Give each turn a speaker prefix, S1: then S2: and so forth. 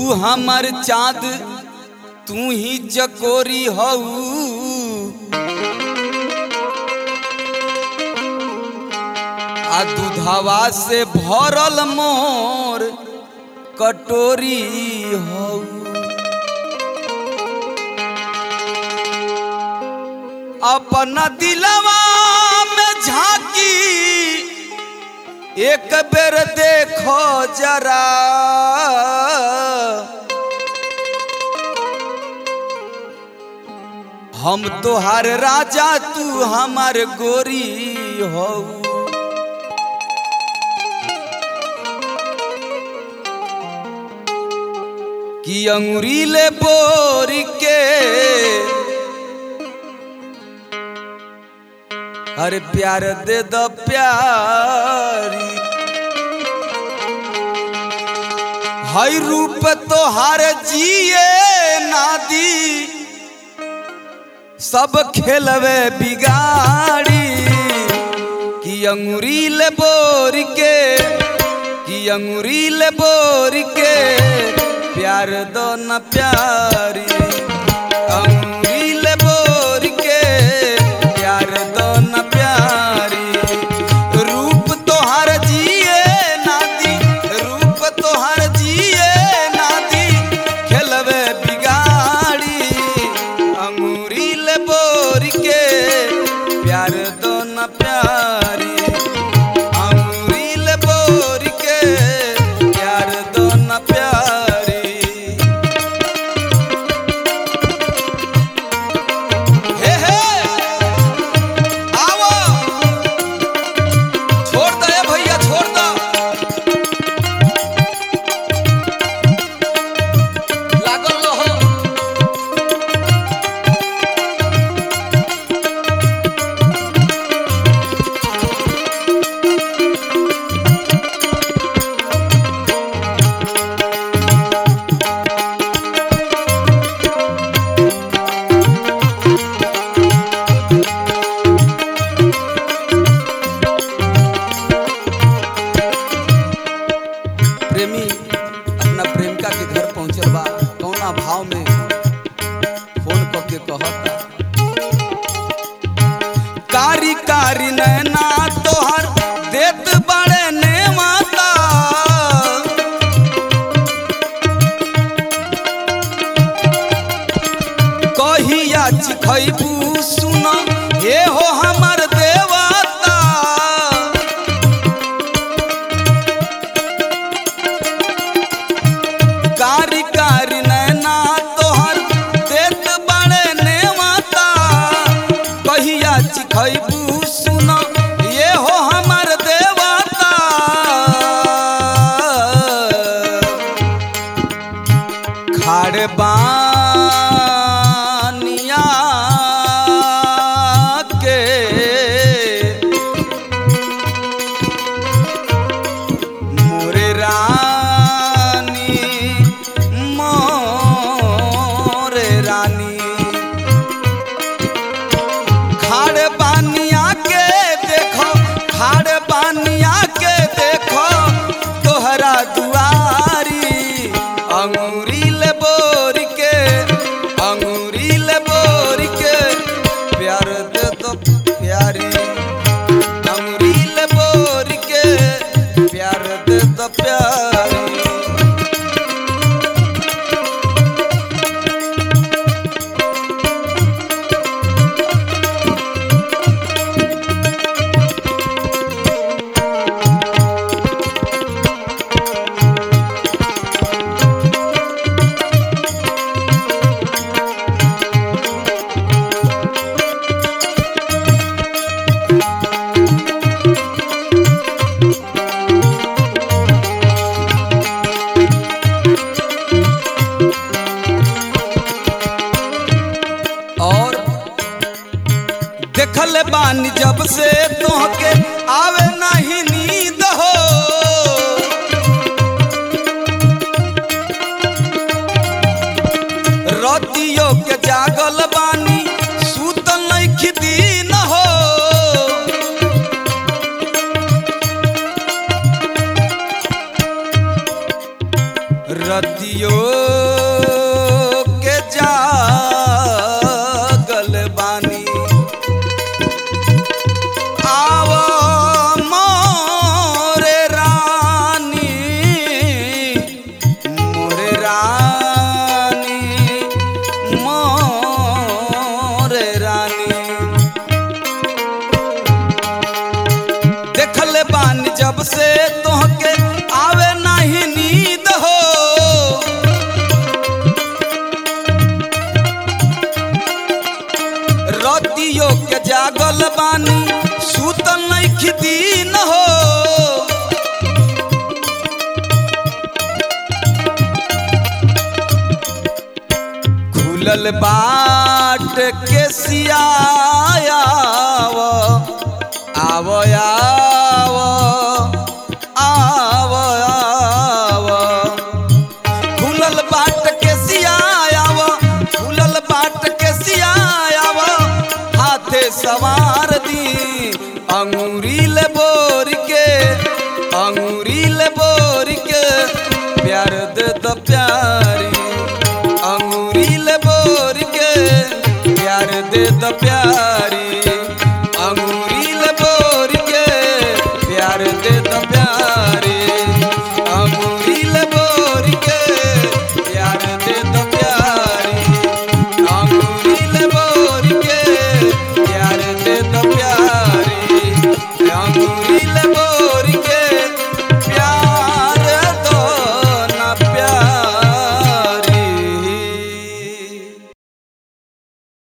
S1: तू हमर चाँद तू ही जकोरी हऊ आ दूधवा से भरल मोर कटोरी हऊ अपना दिलवा में झांकी एक बेर देखो जरा हम तोहार राजा तू हमार गोरी हो कि अंगुरी ले बोर के अरे प्यार दे दो प्यारी हई रूप तोहार जिए नादी सब खेलवे बिगाड़ी कि अंगुरी ले बोर के कि अंगुरी ले बोर के प्यार दो न प्यारी अंगुरी ले बोर के प्यार दो न प्यारी रूप तोहार जिए नादी रूप तोहार जिए नादी खेलवे बिगाड़ी अंगूरी ले बोर के प्यार दो न प्यारी अंगूरी ले बोर के प्यार दो न प्यारी हे हे आवो छोड़ दे भैया छोड़ दो लागल रहो प्रेमी अपना प्रेमिका के घर पहुंचल बा कौना भाव में फोन क के कहता कारी कारी नैना तोहर देत बड़े ने माता कहिया चिखैबू सुन हे हो हमर देवता कारी कारी नैना तोहर देत बड़े ने माता कहिया चिखैबू सुन ये हो हमर देवता खाड़ बानिया के मोरे रानी मोरे रानी खाड़ बानिया के देखो खाड़ बानिया के देखो तोहरा दुआरी अंगूरी ले बोर के अंगूरी ले बोर के प्यार दे दो प्यारी अंगूरी ले बोर के प्यार दे दो प्यारी और देखल बानी जब से तोहके आवे नहीं नींद हो रतियो के जागल बानी सूतल नहीं दिन हो रतियो के जागल बानी आव मोरे रानी मोरे रानी मोरे रानी देखल बानी जब से तोहके आवे नाही नींद हो रतियो के जागल बानी सुतल नहीं दिन हो खुलल बाट के सियाव आव आव आव आव खुलल बाट के सियाव खुलल बाट के सियाव हाथे सवार दी अंगूरी ले बोर के अंगूरी ले बोर के प्यार दे द प्यारी अंगूरी ले बोर के प्यार दे द प्यारी